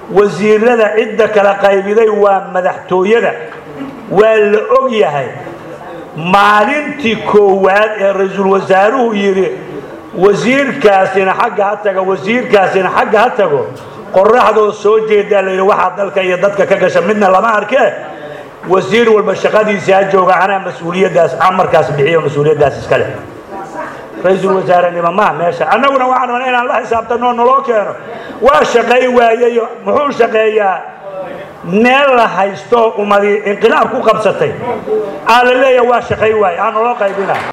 wasiirada cidda kala qaybiday waa madaxtooyada waa la og yahay maalintii koowaad ee ra-iisul wasaaruhu yidhi wasiirkaasina xagga ha tago wasiirkaasina xagga ha tago qoraxdoo soo jeedaa la yidhi waxaa dalka iyo dadka ka gasha midna lama arkee wasiir walba shaqadiisii ha jooga anaa mas-uuliyaddaas amarkaas bixiyo mas-uuliyaddaas iska leh ra-iisul wasaarenimo maha meesha annaguna waxaan rabnaa inaan la xisaabtanoo naloo keeno waa shaqay waayeyo muxuu shaqeeyaa meel la haysto umadi inqilaab ku qabsatay aa la leeyaha waa shaqay waaye aan naloo qaybina